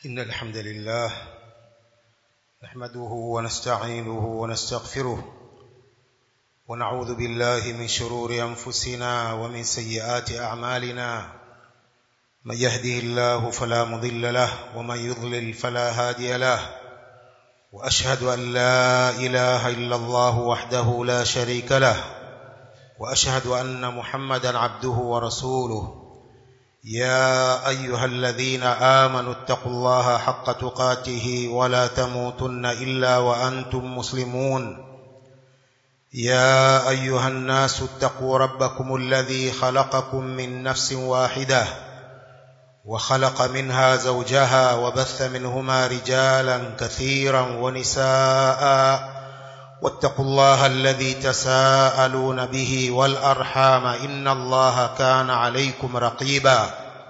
إن الحمد لله نحمده ونستعينه ونستغفره ونعوذ بالله من شرور أنفسنا ومن سيئات أعمالنا من يهده الله فلا مضل له ومن يضلل فلا هادي له وأشهد أن لا إله إلا الله وحده لا شريك له وأشهد أن محمدا عبده ورسوله يا أيها الذين آمنوا اتقوا الله حق تقاته ولا تموتن إلا وأنتم مسلمون يا أيها الناس اتقوا ربكم الذي خلقكم من نفس واحدة وخلق منها زوجها وبث منهما رجالا كثيرا ونساء واتقوا الله الذي تساءلون به والأرحام إن الله كان عليكم رقيبا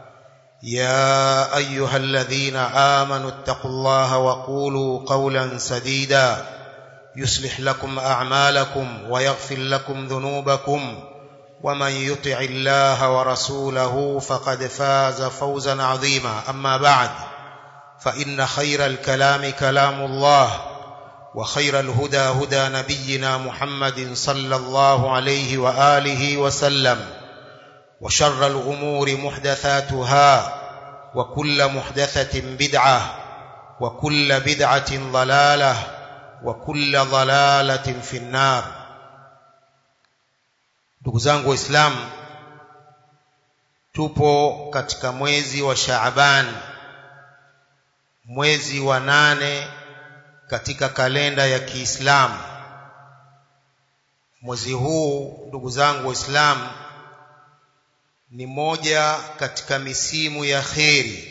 يا أيها الذين آمنوا اتقوا الله وقولوا قولا سديدا يصلح لكم أعمالكم ويغفر لكم ذنوبكم ومن يطع الله ورسوله فقد فاز فوزا عظيما أما بعد فإن خير الكلام كلام الله وخير الهدى هدى نبينا محمد صلى الله عليه وآله وسلم وشر الأمور محدثاتها وكل محدثة بدعة وكل بدعة ضلالة وكل ضلالة في النار ndugu zangu waislamu tupo katika mwezi wa Shaaban mwezi wa nane katika kalenda ya Kiislamu mwezi huu ndugu zangu waislamu ni moja katika misimu ya kheri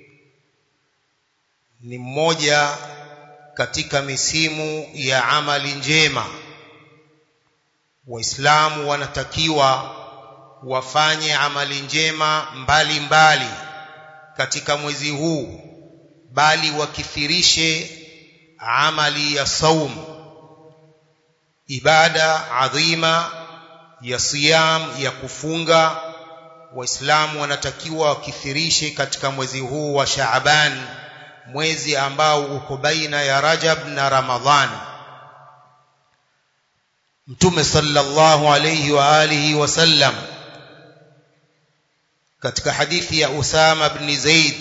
ni mmoja katika misimu ya amali njema waislamu wanatakiwa wafanye amali njema mbalimbali mbali katika mwezi huu bali wakithirishe amali ya saum ibada adhima ya siyam ya kufunga waislamu wanatakiwa wakithirishe katika mwezi huu wa Shaaban mwezi ambao uko baina ya Rajab na Ramadhan Mtume sallallahu alayhi wa alihi wasallam katika hadithi ya Usama ibn Zaid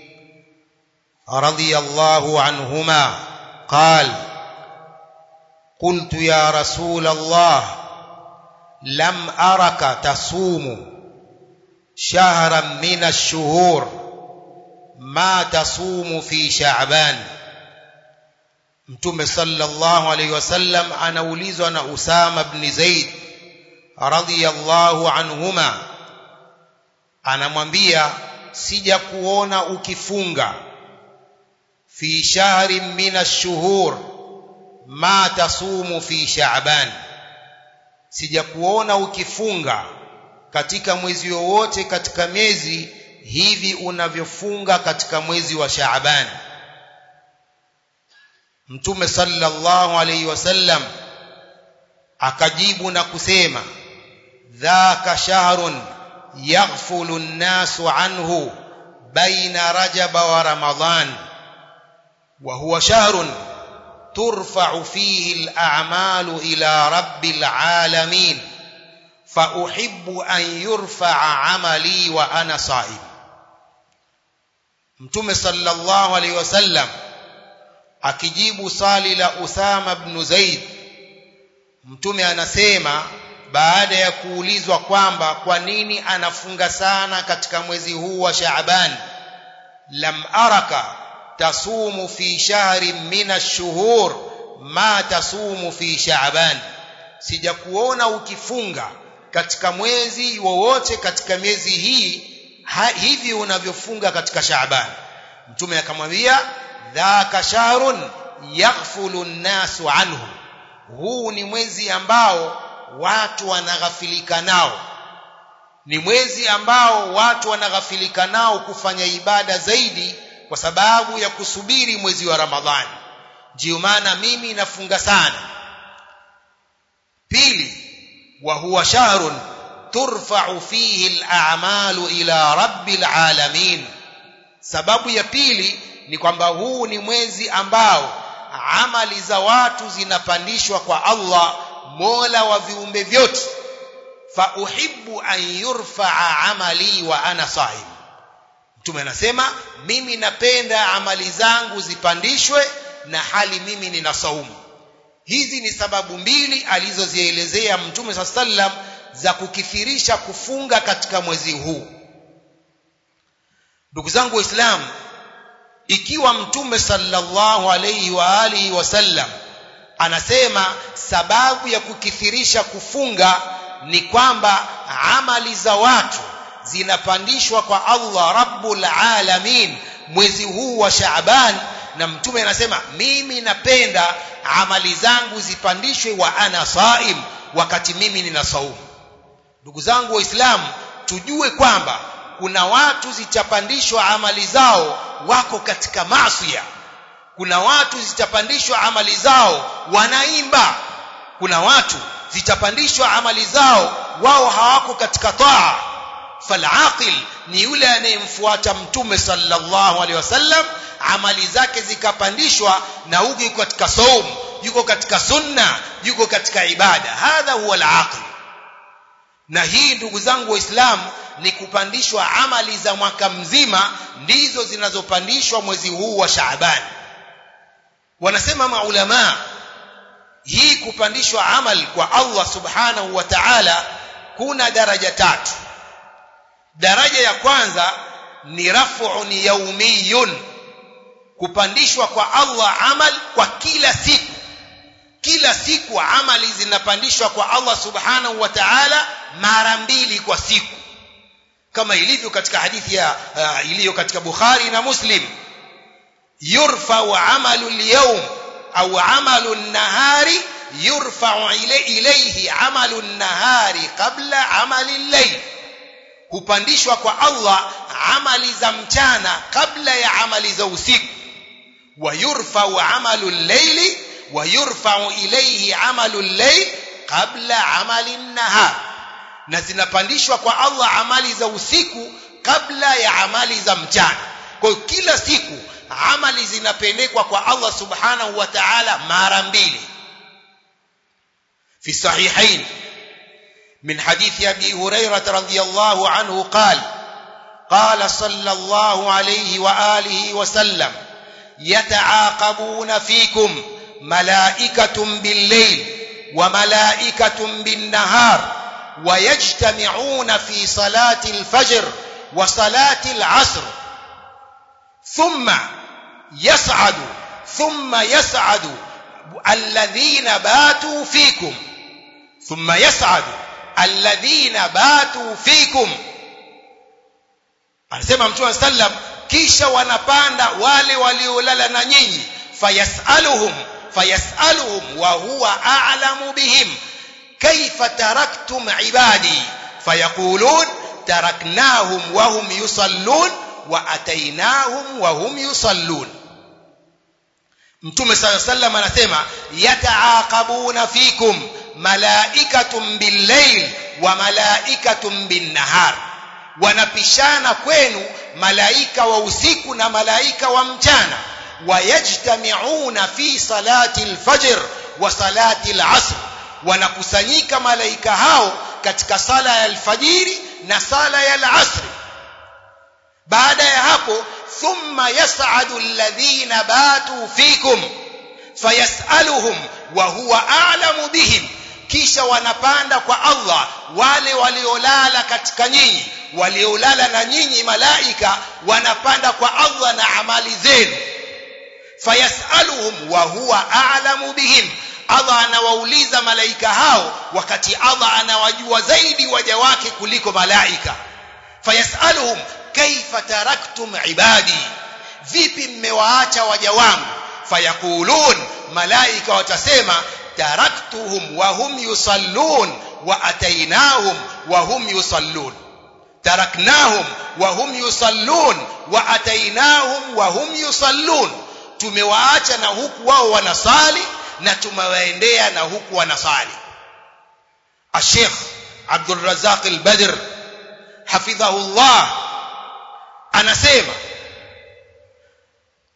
radiyallahu anhuma قال قلت يا رسول الله لم أرك تصوم شهرا من الشهور ما تصوم في شعبان mtume sallallahu alayhi wasallam anaulizwa na Usama ibn Zaid radhiyallahu anhuma anamwambia sija kuona ukifunga fi shahrin min ash-shuhur ma tasumu fi sha'ban sijakuona ukifunga katika mwezi wowote katika miezi hivi unavyofunga katika mwezi wa Shaaban Mtume sallallahu alayhi wasallam akajibu na kusema dhaka shahrun yaghfulu an-nasu anhu baina rajaba wa ramadhan وهو شهر ترفع فيه الأعمال إلى رب العالمين فأحب أن يرفع عملي وأنا صائم Mtume sallallahu alaihi wasallam akijibu swali la Usama ibn Zaid Mtume anasema baada ya kuulizwa kwamba kwa nini anafunga sana katika mwezi huu wa Shaaban lam araka tasumu fi shahrin min ash-shuhur ma tasumu fi sha'ban sijakuona ukifunga katika mwezi wowote katika miezi hii ha, hivi unavyofunga katika Shaaban mtume akamwambia dhaka shahrun yaghfulu an-nasu anhu huu ni mwezi ambao watu wanaghafilika nao ni mwezi ambao watu wanaghafilika nao kufanya ibada zaidi kwa sababu ya kusubiri mwezi wa Ramadhani ndio maana mimi nafunga sana pili wa huwa shahrun turfa'u fihi al-a'malu ila rabbil alamin sababu ya pili ni kwamba huu ni mwezi ambao amali za watu zinapandishwa kwa Allah mola wa viumbe vyote fa uhibbu an yurfaa amali wa ana sahim mtume anasema mimi napenda amali zangu zipandishwe na hali mimi nina saumu hizi ni sababu mbili alizozielezea mtume saa sallam za kukithirisha kufunga katika mwezi huu ndugu zangu waislamu ikiwa mtume sallallahu alayhi wa alihi wasallam anasema sababu ya kukithirisha kufunga ni kwamba amali za watu zinapandishwa kwa Allah rabbul alamin mwezi huu wa Shaaban na mtume anasema mimi napenda amali zangu zipandishwe wa ana saim wakati mimi nina saumu ndugu zangu waislamu tujue kwamba kuna watu zitapandishwa amali zao wako katika maasiya kuna watu zitapandishwa amali zao wanaimba kuna watu zitapandishwa amali zao wao hawako katika taa falaqil ni yule anayemfuata mtume sallallahu alaihi wasallam amali zake zikapandishwa na huko yuko katika saum yuko katika sunna yuko katika ibada hadha huwa alaqil na hii ndugu zangu waislamu ni kupandishwa amali za mwaka mzima ndizo zinazopandishwa mwezi huu wa Shaaban wanasema maulama hii kupandishwa amal kwa Allah subhanahu wa ta'ala kuna daraja tatu daraja ya kwanza ni raf'un yawmiyun kupandishwa kwa Allah amal kwa kila siku kila siku amali zinapandishwa kwa Allah subhanahu wa ta'ala mara mbili kwa siku kama ilivyo katika hadithi ya uh, iliyo katika Bukhari na Muslim yurfa amalu al-yawm au amalu an-nahari yurfa ilayhi amalu an-nahari qabla amali al-layl hupandishwa kwa Allah amali za mchana kabla ya amali za usiku wa yurfa amalu al-layli wa yurfa ilayhi amalu al-layl qabla amali an-nahar na zinapandishwa kwa Allah amali za usiku kabla ya amali za mchana kwa hiyo kila siku amali zinapelekwa kwa Allah subhanahu wa ta'ala mara mbili في الصحيحين من حديث أبي هريرة رضي الله عنه قال قال صلى الله عليه وآله وسلم يتعاقبون فيكم ملائكة بالليل وملائكة بالنهار ويجتمعون في صلاة الفجر وصلاة العصر ثم يصعد ثم يصعد الذين باتوا فيكم ثم يصعد الذين باتوا فيكم anasema mtume sallam kisha wanapanda wale waliolala na nyinyi fayasaluhum fayasaluhum wa huwa a'lamu bihim kaifa taraktum ibadi fayaqulun taraknahum wa hum yusallun wa atainahum wa hum yusallun mtume sala sallam anasema yataaqabuna fikum malaikatun billayl wa malaikatun binnahar wanapishana kwenu malaika wa usiku na malaika wa mchana wayajtamiuna fi salati alfajr wa salati alasr wanakusanyika malaika hao katika sala ya alfajiri na sala ya alasri baada ya hapo thumma yas'adu alladhina batu fikum fayasaluhum wa huwa a'lamu bihim kisha wanapanda kwa Allah wale waliolala katika nyinyi waliolala na nyinyi malaika wanapanda kwa Allah na amali zenu fayasaluhum wa huwa a'lamu bihim Allah anawauliza malaika hao wakati Allah anawajua zaidi waja wake kuliko malaika fayasaluhum kaifa taraktum ibadi vipi mmewaacha waja wangu fayakulun malaika watasema taraktuhum wa hum yusallun wa atainahum wa hum yusallun taraknahum wa hum yusallun wa atainahum wa hum yusallun tumewaacha na huku wao wanasali na tumewaendea na huku wanasali الشيخ عبد الرزاق البدر حفظه الله anasema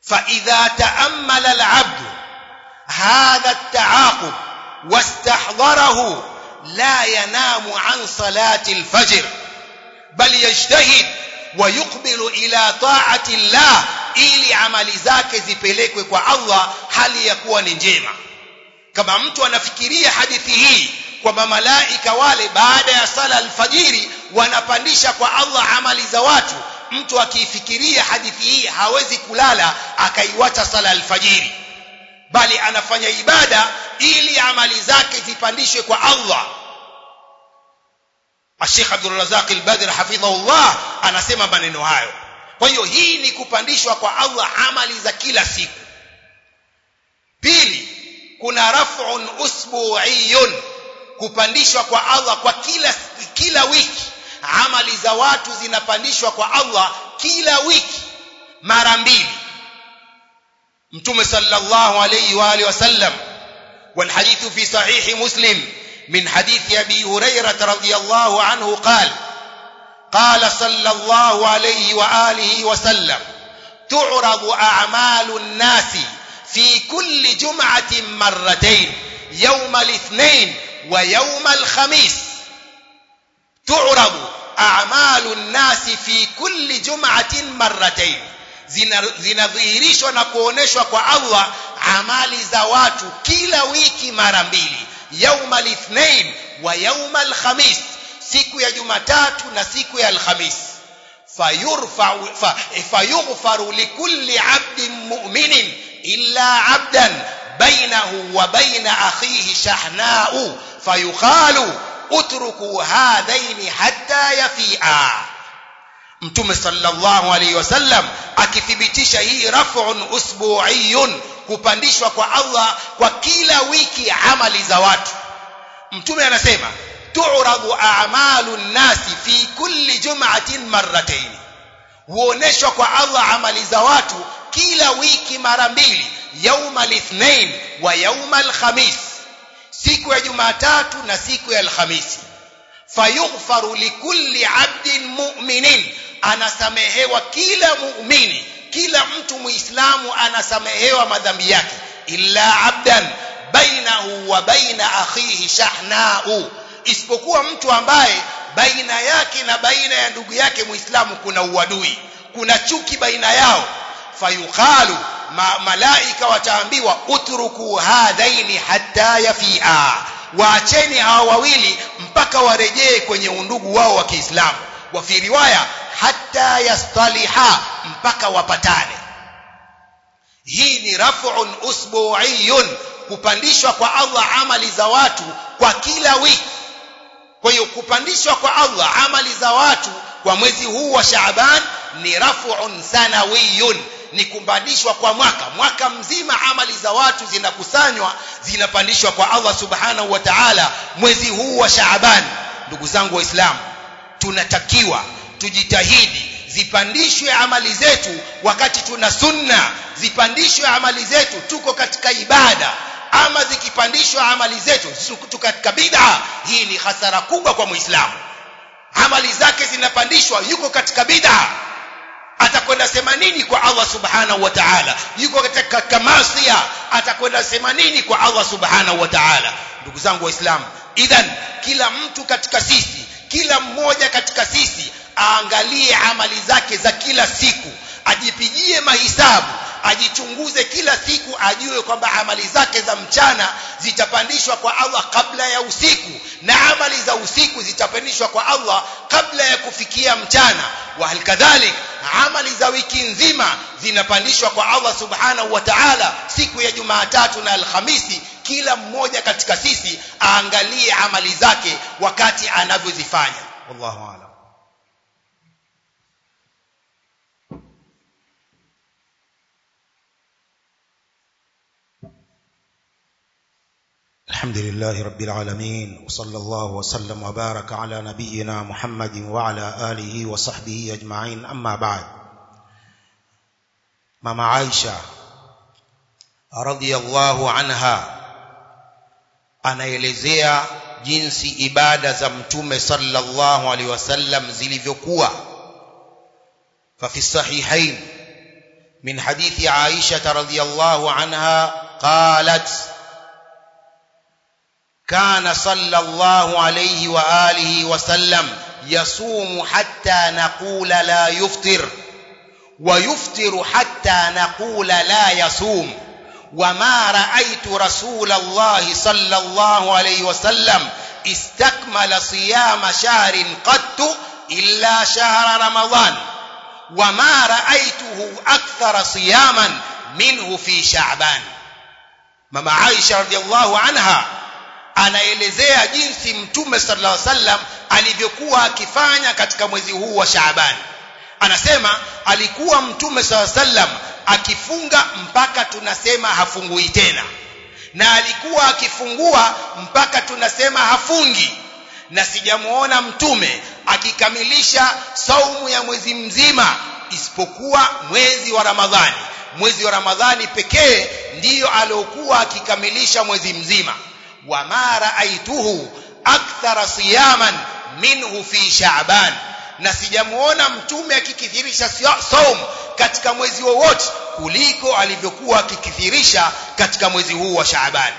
فإذا تأمل العبد هذا التعاقب واستحضره لا ينام عن صلاة الفجر بل يجتهد ويقبل إلى طاعة الله ili amali zake zipelekwe kwa Allah hali ya kuwa ni njema kama mtu anafikiria hadithi hii kwamba malaika wale baada ya sala alfajiri wanapandisha kwa Allah amali za watu mtu akiifikiria hadithi hii hawezi kulala akaiwacha sala alfajiri bali anafanya ibada ili amali zake zipandishwe kwa Allah Sheikh Abdul Razak al-Badr hafidhahullah anasema maneno hayo kwa hiyo hii ni kupandishwa kwa Allah amali za kila siku pili kuna raf'un usbu'iyun kupandishwa kwa Allah kwa kila kila wiki amali za watu zinapandishwa kwa Allah kila wiki mara mbili mtume sallallahu alayhi wa alihi wasallam والحديث في صحيح مسلم من حديث ابي هريره رضي الله عنه قال قال صلى الله عليه واله وسلم تعرض اعمال الناس في كل جمعه مرتين يوم الاثنين ويوم الخميس تعرض اعمال الناس في كل جمعه مرتين zinadhihirishwa na kuoneshwa kwa Allah amali za watu kila wiki mara mbili yauma lithnain wa yauma alkhamis siku ya jumatatu na siku ya alhamis fayurfa'u fayughfaru likulli 'abdin mu'minin illa 'abdan bainahu wa baina akhihi shahna'u fayuqalu utruku hadhaini hatta yafi'a mtume sallallahu alayhi wasallam akithibitisha hii raf'un usbu'iyun kupandishwa kwa Allah kwa kila wiki amali za watu mtume anasema tu'radu a'malu nasi fi kulli jum'atin marratayn huoneshwa kwa Allah amali za watu kila wiki mara mbili yauma lithnain wa yauma alkhamis siku ya jumatatu na siku ya alhamisi fayughfaru likulli 'abdin mu'minin anasamehewa kila muumini kila mtu muislamu anasamehewa madhambi yake illa abdan bainahu wa baina akhihi shahna'u isipokuwa mtu ambaye baina yake na baina ya ndugu yake muislamu kuna uadui kuna chuki baina yao fayuqalu ma, malaika wataambiwa utruku hadhaini hatta yafia waacheni hawa wawili mpaka warejee kwenye undugu wao wa Kiislamu wa fi riwaya hatta yastaliha mpaka wapatane hii ni raf'un usbu'iyun kupandishwa kwa Allah amali za watu kwa kila wiki kwa hiyo kupandishwa kwa Allah amali za watu kwa mwezi huu wa Shaaban ni raf'un sanawiyun ni kupandishwa kwa mwaka mwaka mzima amali za watu zinakusanywa zinapandishwa kwa Allah subhanahu wa ta'ala mwezi huu wa Shaaban ndugu zangu waislamu tunatakiwa tujitahidi zipandishwe amali zetu wakati tuna sunna zipandishwe amali zetu tuko katika ibada ama zikipandishwa amali zetu tuko katika bid'a hii ni hasara kubwa kwa muislamu amali zake zinapandishwa yuko katika bid'a atakwenda sema nini kwa Allah subhanahu wa ta'ala yuko katika masia atakwenda sema nini kwa Allah subhanahu wa ta'ala ndugu zangu waislamu idhan kila mtu katika sisi kila mmoja katika sisi aangalie amali zake za kila siku ajipigie mahisabu ajichunguze kila siku ajue kwamba amali zake za mchana zitapandishwa kwa Allah kabla ya usiku na amali za usiku zitapandishwa kwa Allah kabla ya kufikia mchana wa halikadhalik amali za wiki nzima zinapandishwa kwa Allah subhanahu wa ta'ala siku ya Jumatatu na Alhamisi kila mmoja katika sisi aangalie amali zake wakati anavyozifanya wallahu a'lam الحمد لله رب العالمين وصلى الله وسلم وبارك على نبينا محمد وعلى آله وصحبه أجمعين أما بعد ماما عائشة رضي الله عنها anaelezea jinsi ibada za mtume sallallahu alaihi wasallam zilivyokuwa ففي الصحيحين من حديث عائشة رضي الله عنها قالت كان صلى الله عليه وآله وسلم يصوم حتى نقول لا يفطر ويفطر حتى نقول لا يصوم وما رأيت رسول الله صلى الله عليه وسلم استكمل صيام شهر قط إلا شهر رمضان وما رأيته أكثر صياما منه في شعبان ماما عائشة رضي الله عنها anaelezea jinsi mtume sallallahu alaihi wasallam alivyokuwa akifanya katika mwezi huu wa Shaaban anasema alikuwa mtume sallallahu alaihi wasallam akifunga mpaka tunasema hafungui tena na alikuwa akifungua mpaka tunasema hafungi na sijamuona mtume akikamilisha saumu ya mwezi mzima isipokuwa mwezi wa Ramadhani mwezi wa Ramadhani pekee ndiyo aliokuwa akikamilisha mwezi mzima wama raaituhu akthara siyaman minhu fi sha'ban na sijamuona mtume akikithirisha saum katika mwezi wowote kuliko alivyokuwa akikithirisha katika mwezi huu wa Shaaban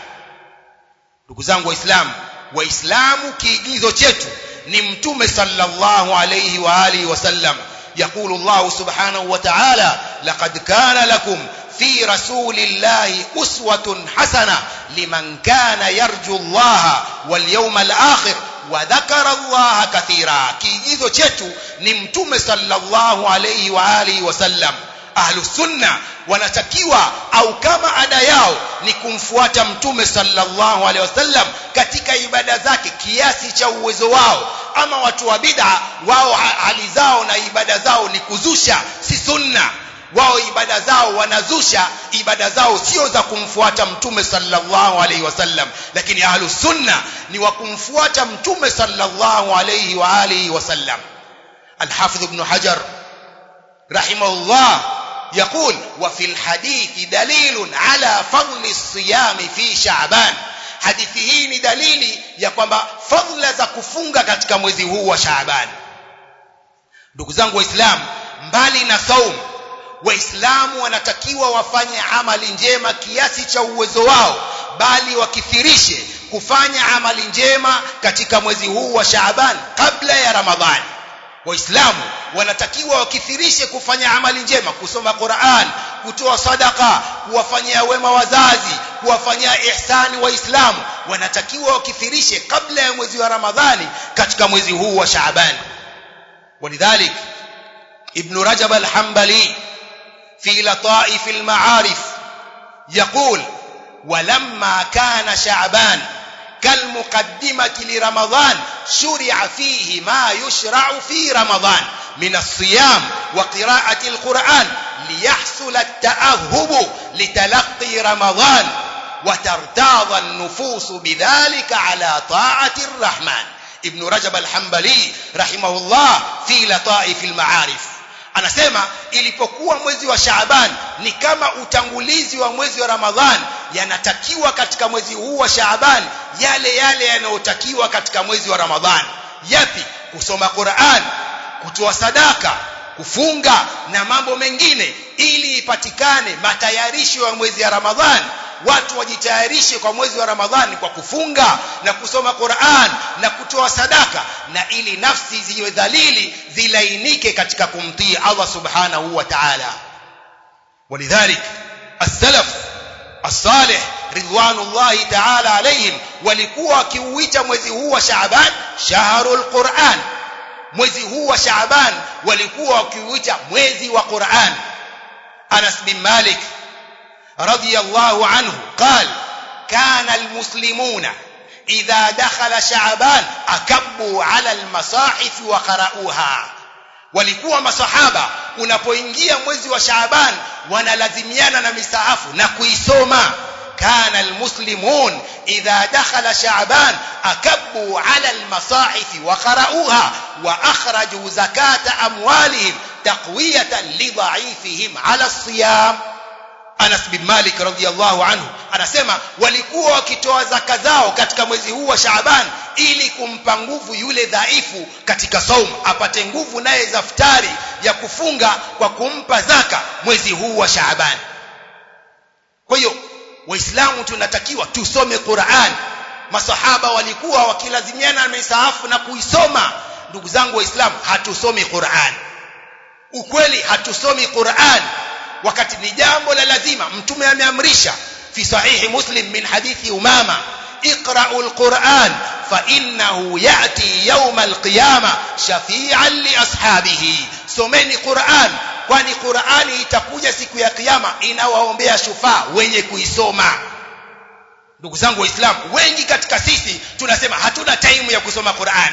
ndugu zangu waislamu waislamu kiigizo chetu ni mtume sallallahu alayhi wa alihi wasallam يقول الله سبحانه وتعالى لقد كان لكم في رسول الله أسوة حسنة لمن كان يرجو الله واليوم الآخر وذكر الله كثيرا kiigizo chetu ni mtume sallallahu alayhi wa alihi wasallam ahlu sunna wanatakiwa au kama ada yao ni kumfuata mtume sallallahu alaihi wasallam katika ibada zake kiasi cha uwezo wao ama watu wa bid'a wao hali zao na ibada zao ni kuzusha si sunna wao ibada zao wanazusha ibada zao sio za kumfuata mtume sallallahu alaihi wasallam lakini ahlu sunna ni wa kumfuata mtume sallallahu alaihi wa alihi wasallam الحافظ ابن حجر رحمه الله يقول وفي الحديث دليل على فضل الصيام في شعبان hadithi hii ni dalili ya kwamba fadhila za kufunga katika mwezi huu wa Shaaban ndugu zangu waislamu mbali na saum waislamu wanatakiwa wafanye amali njema kiasi cha uwezo wao bali wakithirishe kufanya amali njema katika mwezi huu wa Shaaban kabla ya Ramadhani waislamu wanatakiwa wakithirishe kufanya amali njema kusoma Qur'an kutoa sadaka kuwafanyia wema wazazi kuwafanyia ihsani waislamu wanatakiwa wakithirishe kabla ya mwezi wa Ramadhani katika mwezi huu wa Shaaban ولذلك ابن رجب الحنبلي في لطائف المعارف يقول ولما كان شعبان كالمقدمة لرمضان شرع فيه ما يشرع في رمضان من الصيام وقراءة القرآن ليحصل التأهب لتلقي رمضان وترتاض النفوس بذلك على طاعة الرحمن ابن رجب الحنبلي رحمه الله في لطائف المعارف anasema ilipokuwa mwezi wa Shaaban ni kama utangulizi wa mwezi wa Ramadhan yanatakiwa katika mwezi huu wa Shaaban yale yale yanayotakiwa katika mwezi wa Ramadhan yapi kusoma Qur'an kutoa sadaka kufunga na mambo mengine ili ipatikane matayarisho ya mwezi wa Ramadhan watu wajitayarishe kwa mwezi wa Ramadhani kwa kufunga na kusoma Qur'an na kutoa sadaka na ili nafsi ziwe dhalili zilainike katika kumtii Allah subhanahu wa ta'ala ولذلك السلف الصالح رضوان الله تعالى عليهم walikuwa wakiuita mwezi huu wa Shaaban shahrul Qur'an mwezi huu wa Shaaban walikuwa wakiuita mwezi wa Qur'an Anas bin Malik رضي الله عنه قال كان المسلمون إذا دخل شعبان أكبوا على المصاحف وقرأوها walikuwa masahaba unapoingia mwezi wa Shaaban wanalazimiana na misahafu na kuisoma كان المسلمون إذا دخل شعبان أكبوا على المصاحف وقرأوها وأخرجوا زكاة أموالهم تقوية لضعيفهم على الصيام Anas bin Malik radhiyallahu anhu anasema walikuwa wakitoa zaka zao katika mwezi huu wa Shaaban ili kumpa nguvu yule dhaifu katika saumu apate nguvu naye zaftari ya kufunga kwa kumpa zaka mwezi huu wa Shaaban kwa hiyo waislamu tunatakiwa tusome Qur'an masahaba walikuwa wakilazimiana na misahafu na kuisoma ndugu zangu waislamu hatusomi Qur'an ukweli hatusomi Qur'an wakati ni jambo la lazima mtume ameamrisha fi sahihi muslim min hadithi umama اقرأوا القرآن فإنه يأتي يوم القيامة شفيعا لأصحابه سمني قرآن kwani Qur'ani itakuja siku ya kiyama inawaombea shufaa wenye kuisoma ndugu zangu waislamu wengi katika sisi tunasema hatuna time ya kusoma Qur'an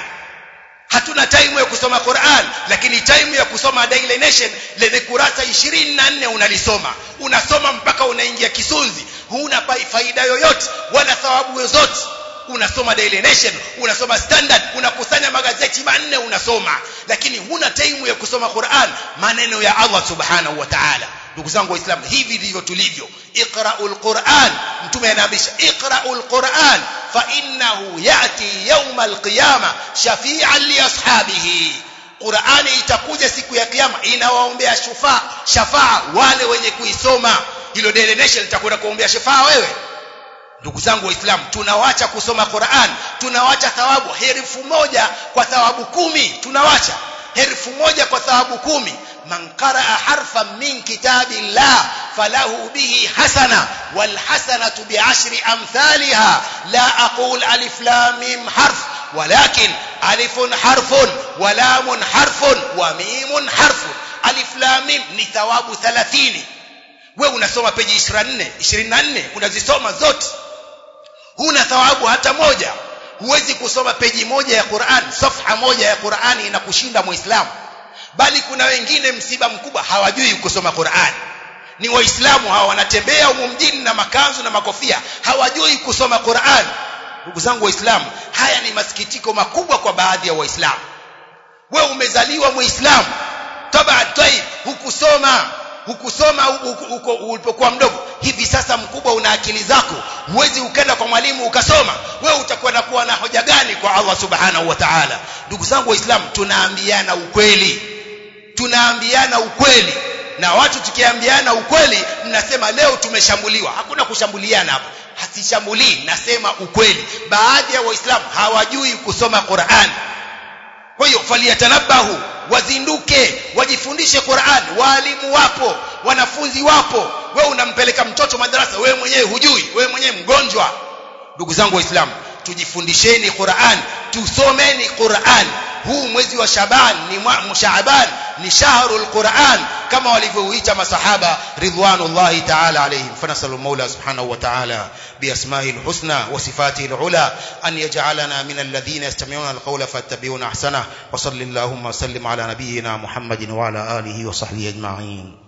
hatuna time ya kusoma Qur'an lakini time ya kusoma Daily Nation lenye kurasa 24 unalisoma unasoma mpaka unaingia kisunzi huna faida yoyote wala thawabu yoyote unasoma Daily Nation unasoma Standard unakusanya magazeti manne unasoma lakini huna time ya kusoma Qur'an maneno ya Allah subhanahu wa ta'ala ndugu zangu waislamu hivi ndivyo tulivyo iqra'ul Qur'an mtume anaambisha iqra'ul Qur'an fa innahu ya'ti yawmal qiyamah shafi'an li ashabihi Qur'ani itakuja siku ya kiyama inawaombea shufaa shafaa wale wenye kuisoma hilo Daily Nation litakwenda kuombea shafaa wewe ndugu zangu waislamu tunawacha kusoma Qur'an tunawacha thawabu herufu moja kwa thawabu kumi tunawacha herufu moja kwa thawabu kumi man qaraa harfan min kitabillah falahu bihi hasana wal hasanatu bi'ashri amthaliha la aqul alif lam mim harf ولكن ألف حرف ولام حرف وميم حرف ألف لام ميم ni thawabu 30 wewe unasoma peji 24 24 unazisoma zote huna thawabu hata moja huwezi kusoma peji moja ya Qur'an safha moja ya Qur'ani inakushinda muislamu bali kuna wengine msiba mkubwa hawajui kusoma Qur'an ni waislamu hawa wanatembea humu mjini na makanzu na makofia hawajui kusoma Qur'an ndugu zangu waislamu haya ni masikitiko makubwa kwa baadhi ya waislamu wewe umezaliwa muislamu taba taib hukusoma hukusoma huko ulipokuwa mdogo hivi sasa mkubwa una akili zako huwezi ukenda kwa mwalimu ukasoma wewe utakuwa na kuwa na hoja gani kwa Allah subhanahu wa ta'ala ndugu zangu waislamu tunaambiana ukweli tunaambiana ukweli na watu tukiambiana ukweli mnasema leo tumeshambuliwa hakuna kushambuliana hapa hasishambulii nasema ukweli baadhi ya waislamu hawajui kusoma Qur'an kwa hiyo faliyatanabahu wazinduke wajifundishe Qur'an walimu wapo wanafunzi wapo wewe unampeleka mtoto madarasa wewe mwenyewe hujui wewe mwenyewe mgonjwa ndugu zangu waislamu tujifundisheni Qur'an tusomeni Qur'an huu mwezi wa Shaban ni Shaaban ni shahrul Qur'an kama walivyouita masahaba ridwanullahi ta'ala alayhim fanasalu Mola subhanahu wa ta'ala بأسمائه الحسنى وصفاته العلى أن يجعلنا من الذين يستمعون القول فاتبعون أحسنه وصل اللهم وسلم على نبينا محمد وعلى آله وصحبه أجمعين